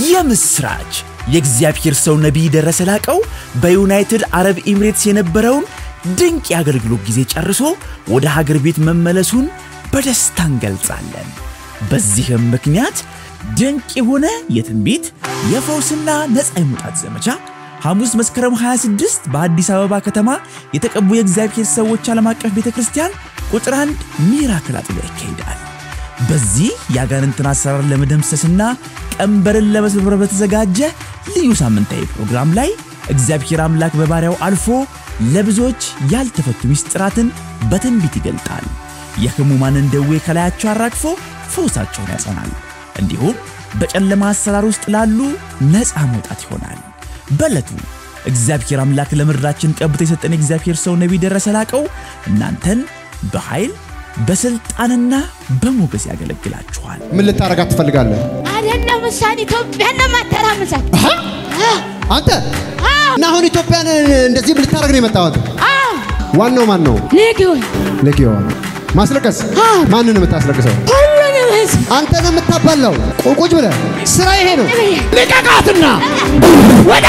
የምስራች! የእግዚአብሔር ሰው ነቢይ ደረሰ ላቀው በዩናይትድ አረብ ኤሚሬትስ የነበረውን ድንቅ የአገልግሎት ጊዜ ጨርሶ ወደ ሀገር ቤት መመለሱን በደስታ እንገልጻለን። በዚህም ምክንያት ድንቅ የሆነ የትንቢት የፈውስና ነፃ የመውጣት ዘመቻ ሐሙስ መስከረም 26 በአዲስ አበባ ከተማ የተቀቡ የእግዚአብሔር ሰዎች ዓለም አቀፍ ቤተ ክርስቲያን ቁጥር አንድ ሚራክል አጥቢያ ይካሄዳል። በዚህ የአጋንንትን አሰራር ለመደምሰስና ቀንበርን ለመስበር በተዘጋጀ ልዩ ሳምንታዊ ፕሮግራም ላይ እግዚአብሔር አምላክ በባሪያው አልፎ ለብዙዎች ያልተፈቱ ምስጢራትን በትንቢት ይገልጣል። የሕሙማንን ደዌ ከላያቸው አራግፎ ፈውሳቸውን ያጸናል። እንዲሁም በጨለማ አሰራር ውስጥ ላሉ ነፃ መውጣት ይሆናል። በዕለቱ እግዚአብሔር አምላክ ለምድራችን ቀብቶ የሰጠን የእግዚአብሔር ሰው ነቢይ ደረሰ ላቀው እናንተን በኃይል በስልጣንና በሞገስ ያገለግላችኋል። ምን ልታረጋት ትፈልጋለህ? አይደለም እሷን ኢትዮጵያን ለማተራመሳት አንተ እና አሁን ኢትዮጵያን እንደዚህ ልታረግ ነው የመጣው አንተ? ዋናው ማን ነው? ሌጊዮን ሌጊዮን ማስለቀስ። ማንን ነው የምታስለቅሰው? ሁሉንም ህዝብ አንተ ነው የምታባላው። ቁ- ቁጭ ብለህ ስራ ይሄ ነው። ልቀቃትና ወዳ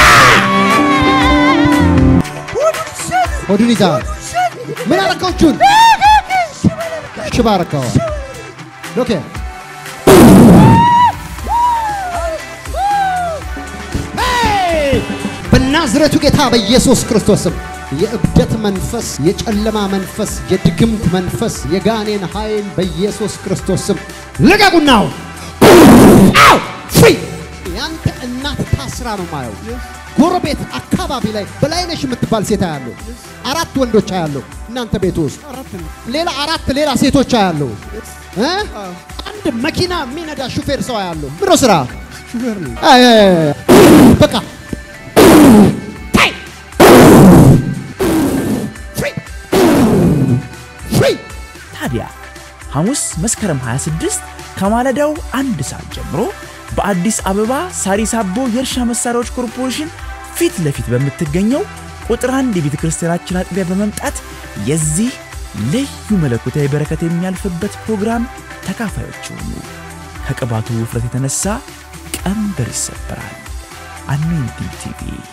ሆዱን ይዘሃል። ምን አረከው? እጁን ሽባ አረከው። ኦኬ በናዝሬቱ ጌታ በኢየሱስ ክርስቶስ ስም የእብደት መንፈስ፣ የጨለማ መንፈስ፣ የድግምት መንፈስ፣ የጋኔን ኃይል በኢየሱስ ክርስቶስ ስም ልቀቁናው። አው ፍሪ ያንተ እናት ታስራ ነው ማየው። ጎረቤት አካባቢ ላይ በላይነሽ የምትባል ሴት አያለሁ። አራት ወንዶች አያለሁ እናንተ ቤት ውስጥ ሌላ አራት ሌላ ሴቶች አያለሁ። እ? አንድ መኪና የሚነዳ ሹፌር ሰው አያለሁ። ምሮ ስራ አይ፣ አይ፣ አይ፣ አይ። በቃ ታይ! ፍሪ! ፍሪ! ታዲያ ሐሙስ መስከረም 26 ከማለዳው አንድ ሰዓት ጀምሮ በአዲስ አበባ ሳሪስ አቦ የእርሻ መሳሪያዎች ኮርፖሬሽን ፊት ለፊት በምትገኘው ቁጥር አንድ የቤተ ክርስቲያናችን አጥቢያ በመምጣት የዚህ ልዩ መለኮታዊ በረከት የሚያልፍበት ፕሮግራም ተካፋዮች ይሁኑ። ከቅባቱ ውፍረት የተነሳ ቀንበር ይሰበራል። አኖይንቲንግ ቲቪ